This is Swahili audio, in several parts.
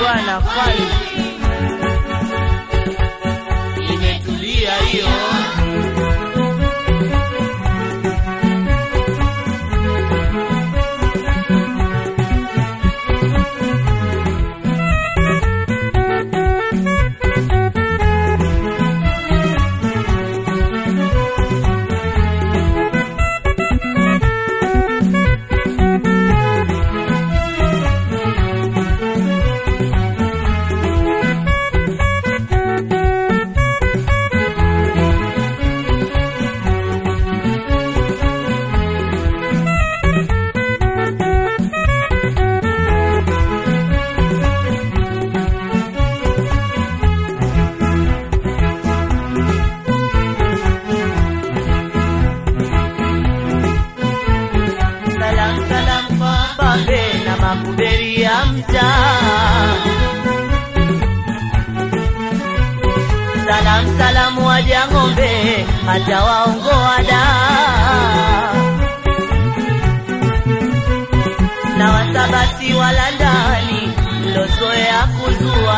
bwana kwani imetulia hiyo salam salam kwa babe na makuberi ya mtaa salam salam waja ng'ombe hata waongoa da na wasabasi wala ndani mlozoea kuzua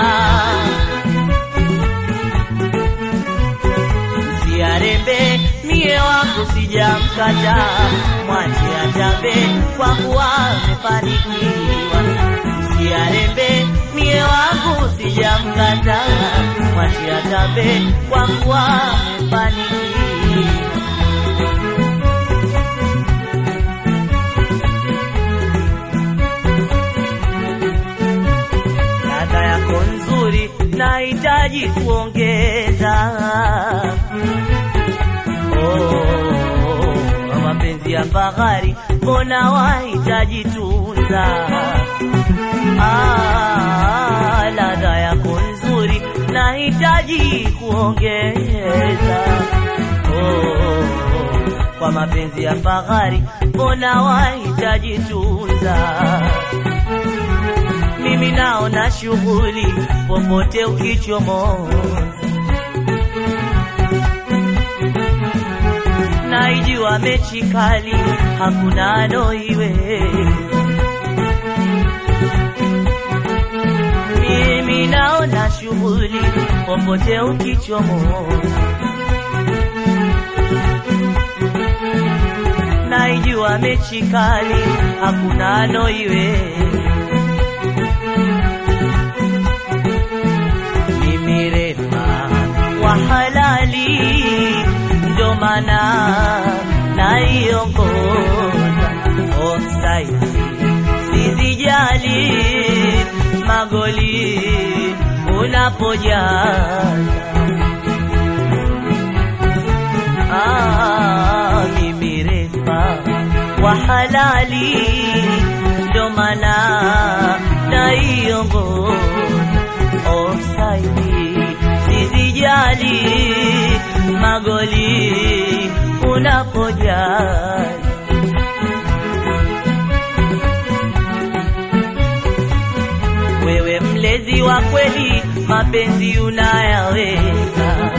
siarembe mie wangu sijamkata mwache ajabe kwa kuwa amefanikiwa siarembe mie wangu sijamkata mwache ajabe kwa kuwa amefanikiwa ladha yako nzuri nahitaji kuongeza oh, kwa mapenzi ya fahari mbona wahitaji tunza ah, ladha yako nzuri nahitaji kuongeza oh, kwa mapenzi ya fahari mbona wahitaji tunza mimi naona shughuli popote ukichomoza, naijua mechi kali, hakuna anoiweza. Mimi naona shughuli popote ukichomoza, naijua mechi kali, hakuna anoiweza. mimi refa wa halali, ndo maana naiongoza offside, sizijali magoli unapojaza ah, mimi refa wa halali, ndo maana naiongoza offside, sizijali magoli unapojali. Wewe mlezi wa kweli, mapenzi unayaweza.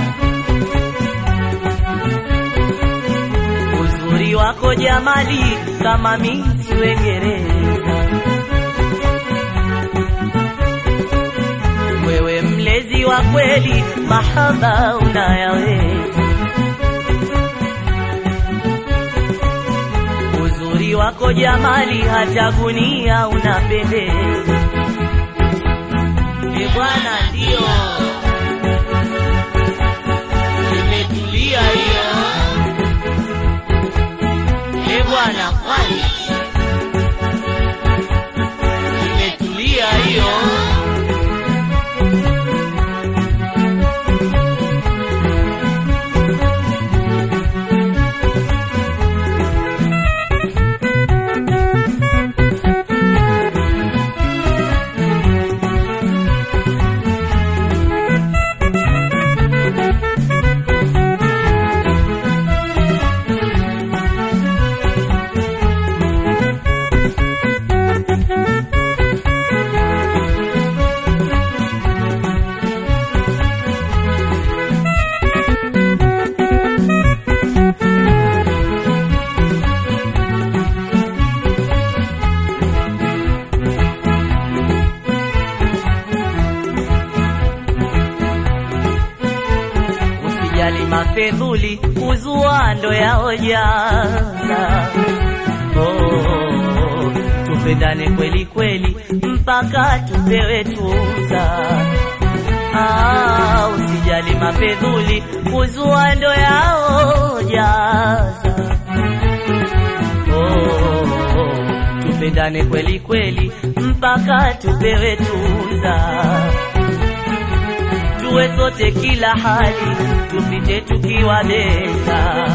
Uzuri wako jamali, kama misi Uingereza. wewe mlezi wa kweli, mahaba unayaweza. Uzuri wako jamali, hata gunia unapendeza. E bwana, ndio imetulia hiyo. E bwana, kwani imetulia hiyo. mafedhuli kuzua ndo yaojaza. Oh, tupendane kweli kweli mpaka tupewe tuza. Ah, usijali mafedhuli kuzua ndo yaojaza. Oh, tupendane kweli kweli mpaka tupewe tuza tuwe sote kila hali tupite tukiwa beza.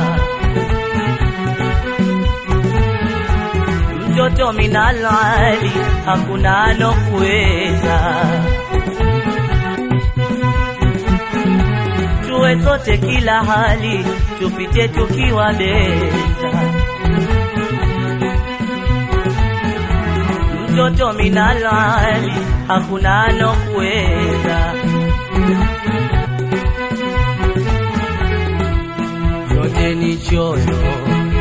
Mtoto minalali hakuna anokuweza. Tuwe sote kila hali tupite tukiwa beza. Mtoto minalali hakuna anokuweza. yote ni choyo,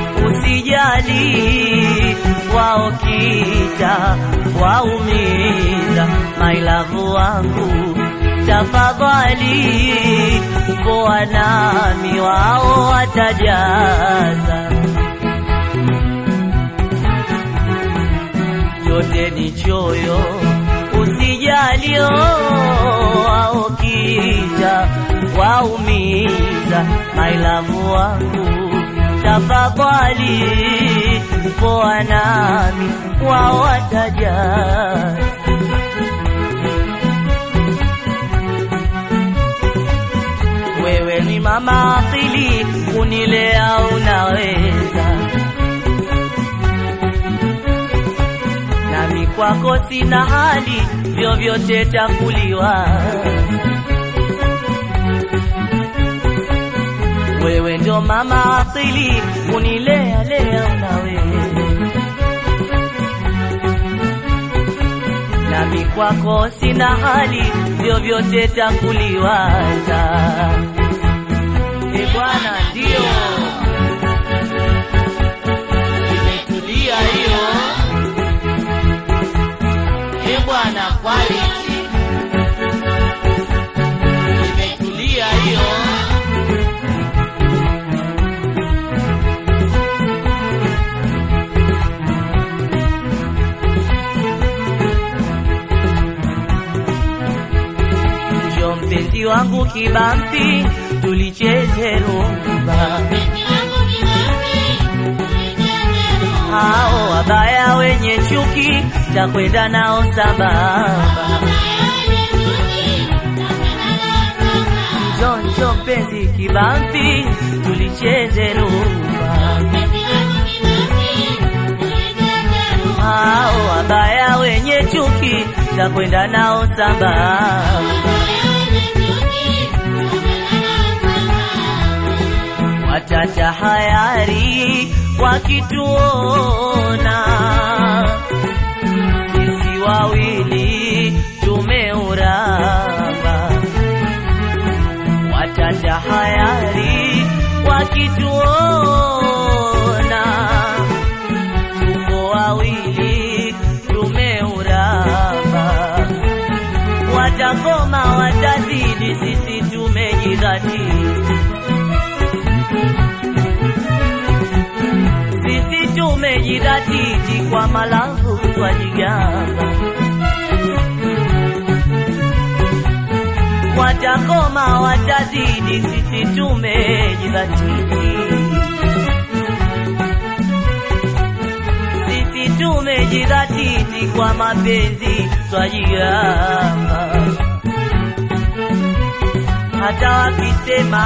usijali wao kita waumiza, mailavu wangu tafadhali, poa nami wao watajaza. Yote ni choyo, usijali wao kita waumiza mailavu wangu tafadhali, poa nami wao watajaza. Wewe ni mama akili, kunilea unaweza, nami kwako sina hali, vyovyote takuliwa wewe ndo mama akili unilea lea unawe nami kwako sina hali vyovyote takuliwaza e bwana ndio imetulia hiyo e bwana quality imetulia hiyo Njoo mpenzi wangu kibampi, tulicheze rumba. Hao wabaya wenye chuki, takwenda nao sambamba. Njoo njoo mpenzi kibampi, tulicheze rumba. Hao wabaya wenye chuki, takwenda nao sambamba. watatahayari wakituona sisi wawili tumeuramba. Watatahayari wakituona tuko wawili tumeuramba. Watakoma watazidi, sisi tumejidhatiti sisi tumejidhatiti kwa malango twajigamba, watakoma watazidi, sisi tumejidhatiti, sisi tumejidhatiti kwa mapenzi twajigamba, hata wakisema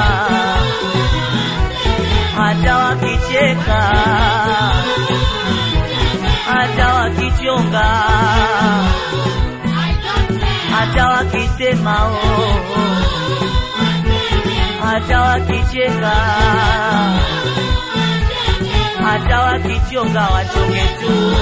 hata wakicheka, hata wakichonga, hata wakisema oh, hata wakicheka, hata wakichonga, wachonge tu.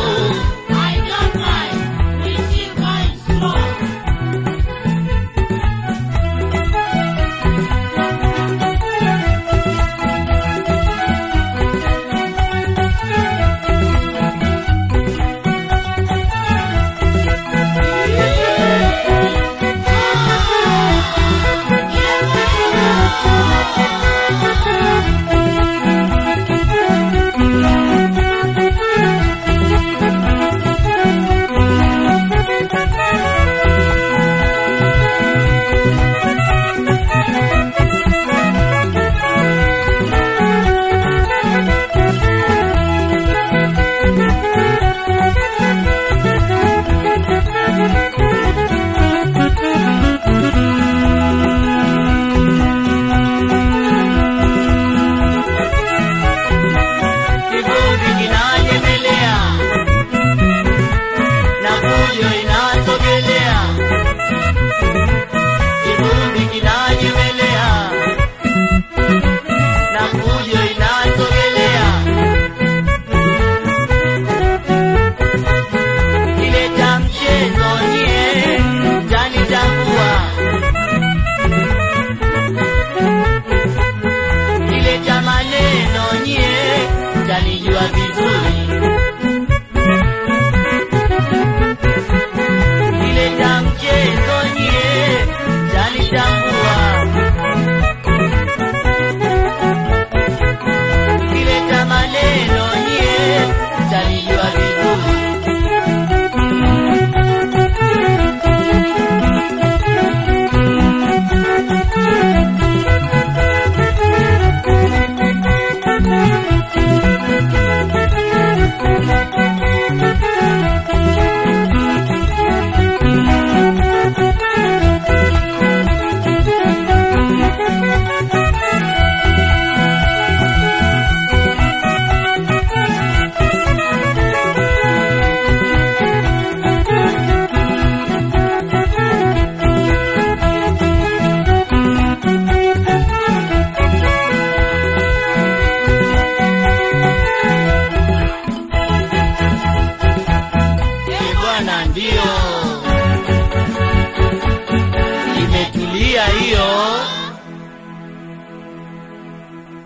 mbio